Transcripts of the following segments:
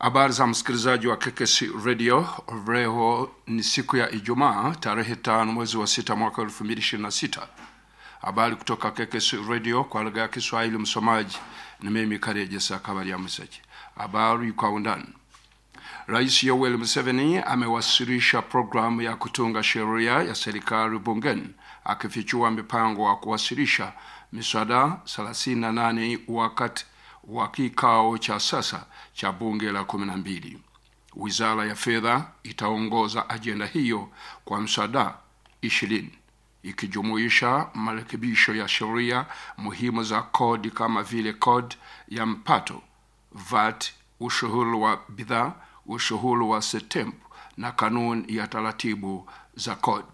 Habari za msikilizaji wa KKC Radio. Leo ni siku ya Ijumaa tarehe tano mwezi wa sita mwaka elfu mbili ishirini na sita. Habari kutoka KKC Radio kwa lugha ya Kiswahili. Msomaji ni mimi Karejesa Kabaria Mseki. Habari kwa undani. Rais Yoweri Museveni amewasilisha programu ya kutunga sheria ya serikali bungeni akifichua mipango wa kuwasilisha miswada 38 wakati wa kikao cha sasa cha bunge la kumi na mbili. Wizara ya fedha itaongoza ajenda hiyo kwa mswada ishirini ikijumuisha marekebisho ya sheria muhimu za kodi kama vile kodi ya mpato, VAT, ushuru wa bidhaa, ushuru wa setempu na kanuni ya taratibu za kodi.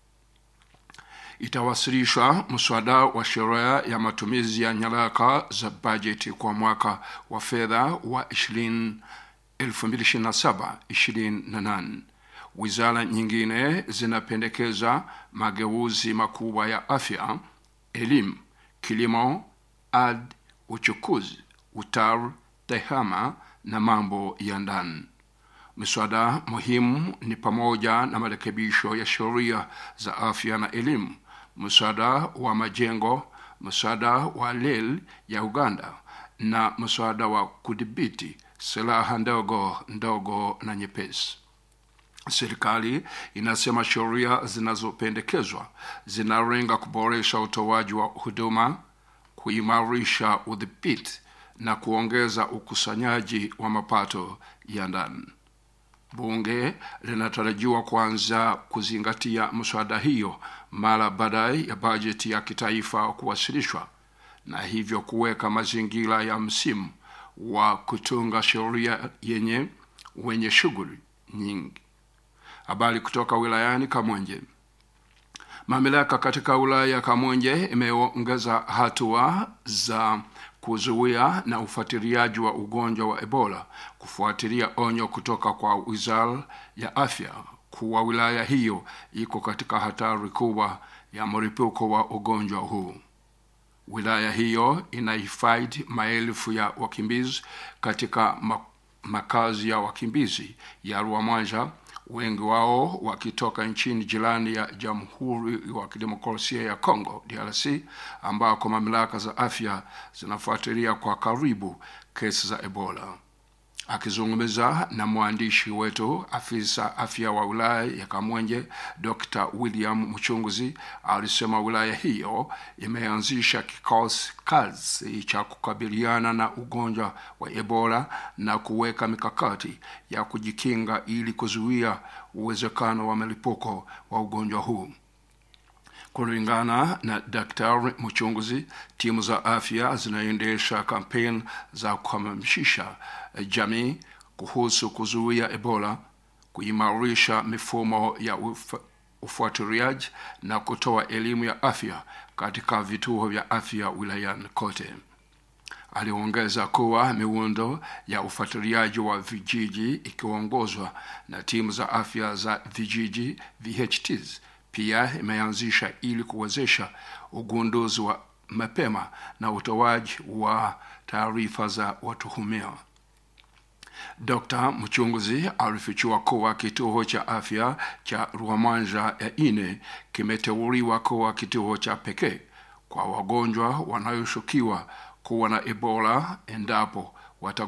Itawasilishwa mswada wa sheria ya matumizi ya nyaraka za bajeti kwa mwaka wa fedha wa 2027-2028. Wizara nyingine zinapendekeza mageuzi makubwa ya afya, elimu, kilimo, ardhi, uchukuzi, utalii, tehama na mambo ya ndani. Miswada muhimu ni pamoja na marekebisho ya sheria za afya na elimu, mswada wa majengo, mswada wa reli ya Uganda na mswada wa kudhibiti silaha ndogo ndogo na nyepesi. Serikali inasema sheria zinazopendekezwa zinalenga kuboresha utoaji wa huduma, kuimarisha udhibiti na kuongeza ukusanyaji wa mapato ya ndani. Bunge linatarajiwa kuanza kuzingatia mswada hiyo mara baadaye ya bajeti ya kitaifa kuwasilishwa na hivyo kuweka mazingira ya msimu wa kutunga sheria yenye wenye shughuli nyingi. Habari kutoka wilayani Kamwenje. Mamlaka katika wilaya ya Kamwenje imeongeza hatua za kuzuia na ufuatiliaji wa ugonjwa wa Ebola kufuatilia onyo kutoka kwa Wizara ya Afya kuwa wilaya hiyo iko katika hatari kubwa ya mlipuko wa ugonjwa huu. Wilaya hiyo inahifadhi maelfu ya wakimbizi katika makazi ya wakimbizi ya Rwamwaja, wengi wao wakitoka nchini jirani ya Jamhuri ya Kidemokrasia ya Kongo DRC, ambako mamlaka za afya zinafuatilia kwa karibu kesi za Ebola. Akizungumza na mwandishi wetu, afisa afya wa wilaya ya Kamwenje Dr. William Mchunguzi alisema wilaya hiyo imeanzisha kikosi kazi cha kukabiliana na ugonjwa wa Ebola na kuweka mikakati ya kujikinga ili kuzuia uwezekano wa mlipuko wa ugonjwa huu. Kulingana na Daktari Mchunguzi, timu za afya zinaendesha kampeni za kuhamasisha jamii kuhusu kuzuia Ebola, kuimarisha mifumo ya uf ufuatiliaji na kutoa elimu ya afya katika vituo vya afya wilayani kote. Aliongeza kuwa miundo ya ufuatiliaji wa vijiji ikiongozwa na timu za afya za vijiji VHTs pia imeanzisha ili kuwezesha ugunduzi wa mapema na utoaji wa taarifa za watuhumiwa. Dr. Mchunguzi alifichua kuwa kituo cha afya cha Rwamanja ya ine kimeteuliwa kuwa kituo cha pekee kwa wagonjwa wanayoshukiwa kuwa na Ebola endapo